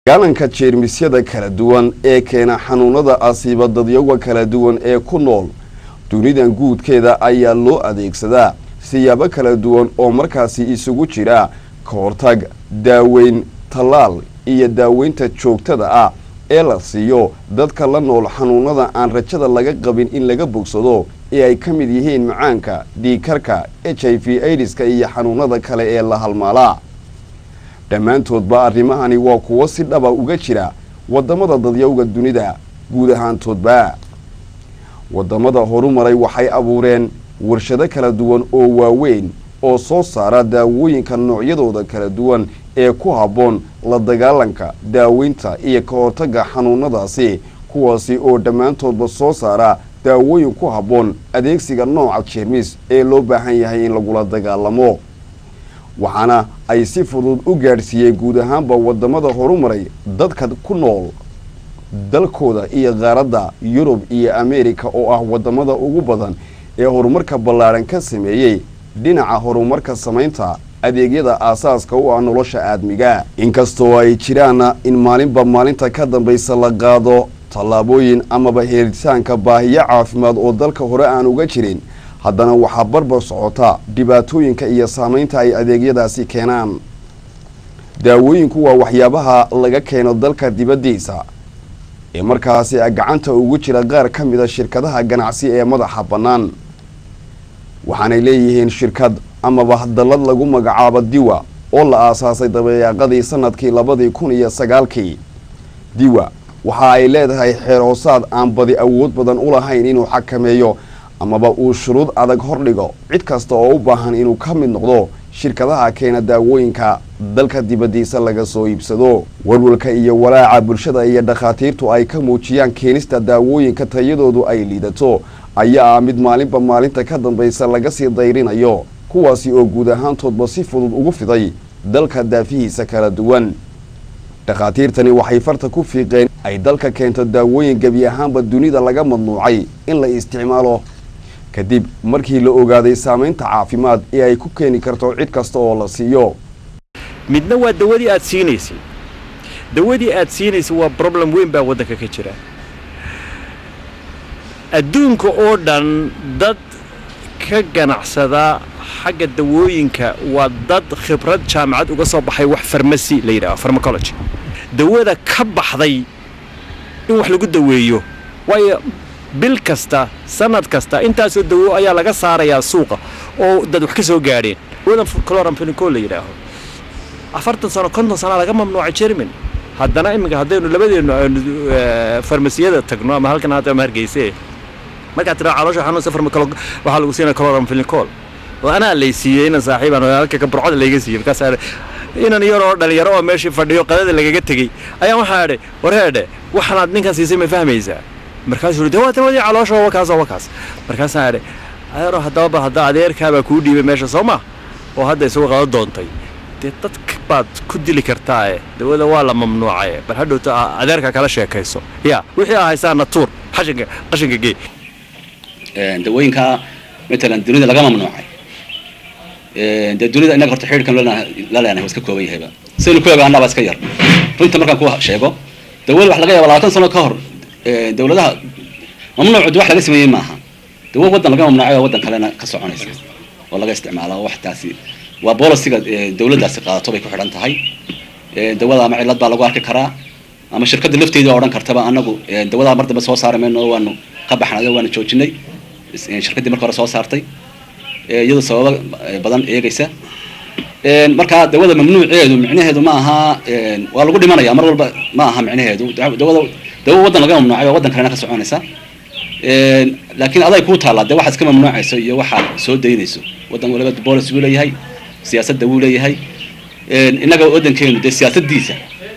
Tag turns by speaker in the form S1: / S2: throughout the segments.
S1: gaalanka jeermisyada kala duwan ee keena xanuunada asiiba dadyaga kala duwan ee ku nool dunidan guudkeeda ayaa loo adeegsadaa siyaabo kala duwan oo markaasi isugu jira ka hortag daaweyn tallaal iyo daaweynta joogtada ah ee la siiyo dadka la nool xanuunada aan rajada laga qabin in laga bogsado ee ay ka mid yihiin macaanka dhiikarka h i v aidiska iyo xanuunada kale ee la halmaalaa dhammaantoodba arrimahani waa kuwo si dhaba uga jira waddamada dadyowga dunida guud ahaantoodba waddamada horumaray waxay abuureen warshado kala duwan oo waaweyn oo soo saara daawooyinka noocyadooda kala duwan ee ku habboon la dagaalanka daaweynta iyo ka hortagga xanuunadaasi kuwaasi oo dhammaantoodba soo saara daawooyin ku habboon adeegsiga nooca jeermis ee loo baahan yahay in lagula dagaalamo waxaana ay si fudud u gaadhsiiyeen guud ahaanba waddamada horumaray dadka ku nool dalkooda iyo qaaradda yurub iyo ameerika oo ah waddamada ugu badan ee horumarka ballaadhan ka sameeyey dhinaca horumarka samaynta adeegyada aasaaska u ah nolosha aadmiga inkastoo ay jiraana in maalinba maalinta ka dambaysa la qaado tallaabooyin amaba heeritaanka baahiyo caafimaad oo dalka hore aan uga jirin haddana waxaa barbar socota dhibaatooyinka iyo saamaynta ay adeegyadaasi keenaan daawooyinku waa waxyaabaha laga keeno dalka dibaddiisa ee markaasi gacanta ugu jira qaar ka mida shirkadaha ganacsi ee madaxa bannaan waxaanay leeyihiin shirkad amaba dallad lagu magacaabo diwa oo la aasaasay dabeeqadii sanadkii labadii kun iyo sagaalkii diwa waxa ay leedahay xeer hoosaad aan badi awood badan u lahayn inuu xakameeyo amaba uu shuruud adag hordhigo cid kasta oo u baahan inuu ka mid noqdo shirkadaha keena daawooyinka dalka dibaddiisa laga soo iibsado walwalka iyo walaaca bulshada iyo dhakhaatiirtu ay ka muujiyaan keenista daawooyinka tayadoodu ay liidato ayaa ah mid maalinba maalinta ka dambaysa laga sii dayrinayo kuwaasi oo guud ahaantoodba si fudud ugu fiday dalka daafihiisa kala duwan dhakhaatiirtani waxay farta ku fiiqeen ay dalka keento daawooyin gebi ahaanba dunida laga madnuucay in la isticmaalo kadib markii la ogaaday saamaynta caafimaad ee ay ku keeni karto cid kasta oo la siiyo
S2: midna waa dawadii aad siinaysay dawadii aad siinaysay waa problem weyn baa waddanka ka jira adduunka oo dhan dad ka ganacsada xagga dawooyinka waa dad khibrad jaamacad uga soo baxay wax farmasi la yidhaho farmacology dawada ka baxday in wax lagu daweeyo waayo bil kasta sanad kasta intaasoo dawo ayaa laga saarayaa suuqa oo dad wax ka soo gaadheen dawadan cloramphenicol la yidhaaho afartan sano konton sanaa laga mamnuucay jerman haddana iminka haddaynu labadeennu aynu farmasiyada tagno ama halkan hadda ama hargeyse markaad tiraa caloosha xanuunsa farmacolo waxaa lagu siinaya cloramphenicol oo anaa lay siiyey inan saaxiibaan halka kaburcada layga siiyey markaas inan yaroo dhalinyaro oo meeshii fadhiyo qadada lagaga tegey ayaa waxaa idhi wareedhe waxanaad ninkan siisay ma fahmaysaa markaasuu de waa dawadii caloosha waa kaas waa kaas markaasaa idhi adeero haddaba hadda adeerkaabaa kuu dhiibay meesha soo ma oo hadda isagu qado doontay dee dadka baad ku dili kartaae dawada waa la mamnuucaye bal hadhowta adeerka kala sheekayso ya wixii aa haysaana tuur xashinka qashinka gee
S3: dawooyinka matalan dunida laga mamnuucay dee dunida innaga horta xidhiirkan la leenahay waa iska kooban yahayba sidaynu ku ogaanaa baa iska yar runta markaan ku sheego dawada wax laga yaaba labaatan sano ka hor dawladaha mamnuucu wax laga sameeyey maaha dawo waddan laga mamnuucay oo waddan kalena ka soconaysa oo laga isticmaala wax taasi waa bolisiga dawladdaasi qaadato bay ku xidhan tahay dawada ama cillad baa lagu arki karaa ama shirkadda lafteeda odhan kartaba anagu dawadaa mar dambe soo saari mayno waanu ka baxnay waanu joojinay shirkaddii marka hore soo saartay iyadoo sababo badan eegaysa marka dawada mamnuuceedu micnaheedu ma aha waa lagu dhimanaya mar walba ma aha micnaheedu dawada dawo waddan laga mamnuucay oo waddan kalena ka soconaysa laakiin aday kuu taallaa dee waxaad iska mamnuucayso iyo waxaad soo daynayso waddan waliba bolis wuu leeyahay siyaasadda wuu leeyahay innaga waddankeenu dee siyaasaddiisa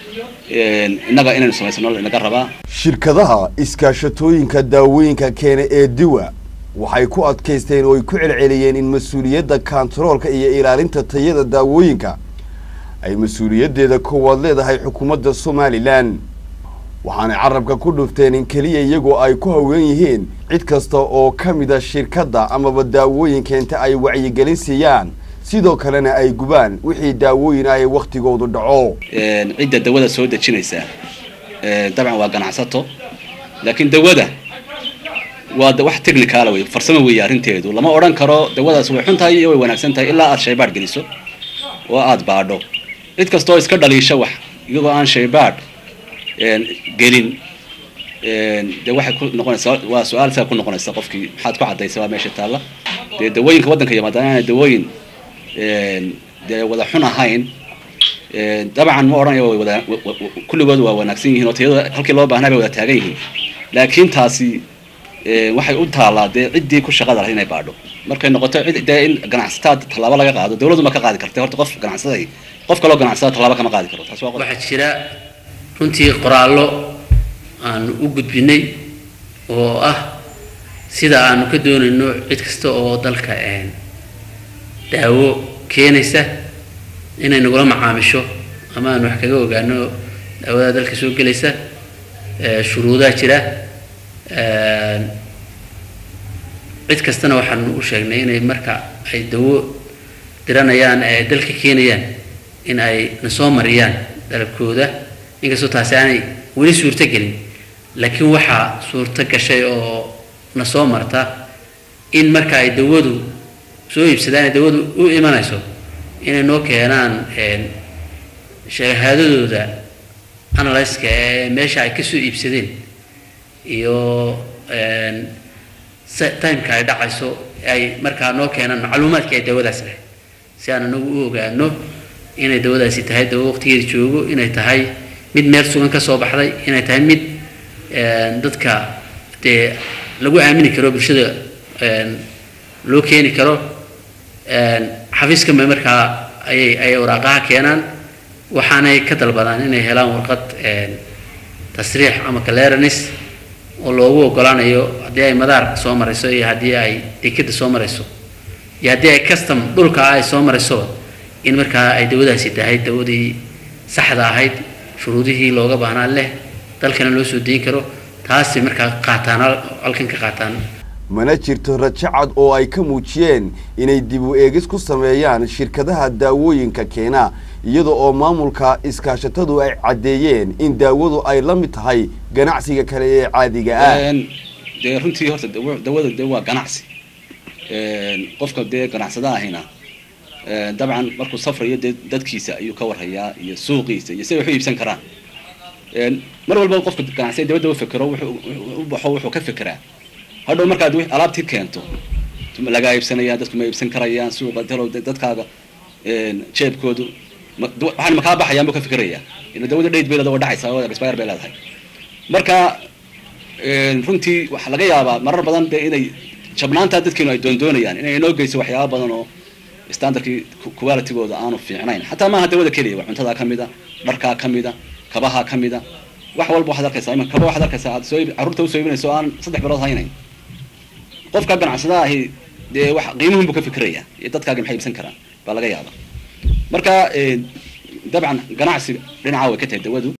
S3: innaga inaynu samaysano inaga rabaa
S1: shirkadaha iskaashatooyinka daawooyinka keena ee diwa waxay ku adkaysteen oo ay ku celceliyeen in mas-uuliyadda kantaroolka iyo ilaalinta tayada daawooyinka ay mas-uuliyaddeeda koowaad leedahay xukuumadda somalilan waxaanay carabka ku dhufteen in keliya iyagoo ay ku haween yihiin cid kasta oo ka mida shirkadda amaba daawooyinkeenta ay wacyigelin siiyaan sidoo kalena ay gubaan wixii daawooyin ah ee wakhtigoodu dhaco
S3: cidda dawada soo dejinaysa dabcan waa ganacsato laakiin dawada waa wax technicaala wey farsamo weeye arrinteedu lama odhan karo dawadaas way xun tahay iyo way wanaagsan tahay ilaa aad shaybaadh geliso oo aad baadho cid kastoo iska dhaliisha wax iyagoo aan shaybaadh gelin dee waxay ku noqonaysaa waa su-aal saa ku noqonaysa qofkii maxaad ku caddaysa waa meesha taalla dee dawooyinka waddanka yimaada inaana dawooyin dee wada xun ahayn dabcan ma odhanayo way wada kulligood waa wanaagsan yihiin oo tayada halkii loo baahnaa bay wada taagan yihiin laakiin taasi waxay u taallaa dee ciddii ku shaqada lahayd inay baadho markay noqoto cid dee in ganacsataa tallaabo laga qaado dawladdu ma ka qaadi kartay horta qof ganacsaday qof kaloo ganacsada tallaabo kama qaadi karo taas waa
S4: waxaa jira runtii qoraallo aanu u gudbinay oo ah sida aanu ka doonayno cid kasta oo dalka daawo keenaysa inay nagula macaamisho ama aanu wax kaga ogaano daawada dalka soo gelaysa shuruudaa jira cid kastana waxaanu u sheegnay inay marka ay dawo diranayaan ee ay dalka keenayaan in ay na soo mariyaan dalabkooda inkastoo taasi aanay weli suurto gelin laakiin waxaa suurto gashay oo na soo marta in marka ay dawadu soo iibsadaan ay dawadu u imanayso inay noo keenaan shahaadadooda analyska ee meesha ay kasoo iibsadeen iyo timeka ay dhacayso ay markaa noo keenaan macluumaadkii ay dawadaas lahayd si aan anagu u ogaano inay dawadaasi tahay dawo waqtigeeda joogo inay tahay mid meel sugan ka soo baxday inay tahay mid dadka dee lagu aamini karo bulshada loo keeni karo xafiiskama markaa ayay ayay waraaqaha keenaan waxaanay ka dalbadaan inay helaan warqad tasriix ama clearance oo loogu ogolaanayo haddii ay madaarka soo marayso iyo haddii ay dekeda soo marayso iyo haddii ay custom dhulka ay soo marayso in markaa ay dawadaasi tahay dawadii saxda ahayd shuruudihii looga baahnaa leh dalkana loo soo dayin karo taasi markaa qaataan halkan ka qaataan
S1: mana jirto rajo cad oo ay ka muujiyeen inay dib u eegis ku sameeyaan shirkadaha daawooyinka keena iyada oo maamulka iskaashatadu ay caddeeyeen in daawadu ay la mid tahay ganacsiga kale ee caadiga ah
S3: dee runtii horta dawada de waa ganacsi qofka dee ganacsada ahina dabcan markuu safrayo dee dadkiisa ayuu ka warhayaa iyo suuqiisa iyo siday wax u iibsan karaan mar walba qofka ganacsiga dabadda u fekero u baxo wuxuu ka fekeraa hadhow markaad alaabtii keento lagaa iibsanayaan dadku ma iibsan karayaan suuqa talow dadkaaga jeebkoodu waxaan makaa baxayaan buu ka fikirayaa ila dawada dhayd bay leedahay oo dhacaysa oo expire bay leedahay marka runtii waxaa laga yaabaa marar badan de inay jabnaantaa dadkeenu ay doondoonayaan inay inoo geyso waxyaaba badan oo standardkii qualitygooda aanu fiicnayn xataa maaha dawada keliya waa cuntadaa ka mida dharkaa ka mida kabahaa ka mida wax walba waxaad arkaysaa ima kaba waxaad arkaysaa aad soo carruurta usoo iibinayso aan saddex bilood haynayn qofka ganacsada ahi dee wax qiimuhun buu ka fikiraya iyo dadkaagi maxay iibsan karaan baa laga yaaba marka dabcan ganacsi dhinaca way ka tahay dawadu